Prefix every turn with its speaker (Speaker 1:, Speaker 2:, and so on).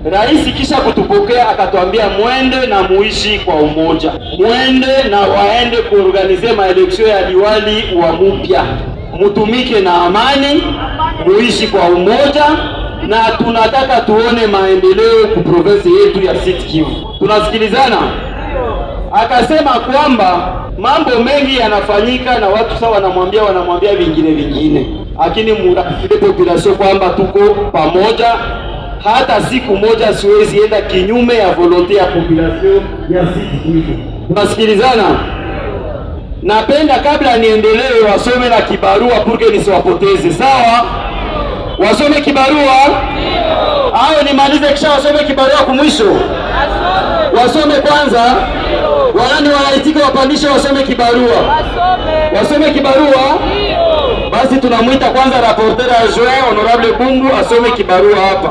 Speaker 1: Rais kisha kutupokea akatwambia mwende na muishi kwa umoja, mwende na waende kuorganize maeleksio ya liwali wa mupya, mutumike na amani, muishi kwa umoja, na tunataka tuone maendeleo ku province yetu ya Sud Kivu. Tunasikilizana? Akasema kwamba mambo mengi yanafanyika na watu sawa wanamwambia wanamwambia vingine vingine, lakini murafie population kwamba tuko pamoja hata siku moja siwezi enda kinyume ya volonte ya population ya Sud Kivu. Tunasikilizana? Napenda kabla niendelee, wasome na kibarua purke nisiwapoteze. Sawa, wasome kibarua au nimalize kisha wasome kibarua kumwisho? Wasome kwanza, wanani wanaitika wapandishe wasome kibarua, wasome kibarua. Basi tunamwita kwanza rapporteur adjoint honorable Bungu asome kibarua hapa.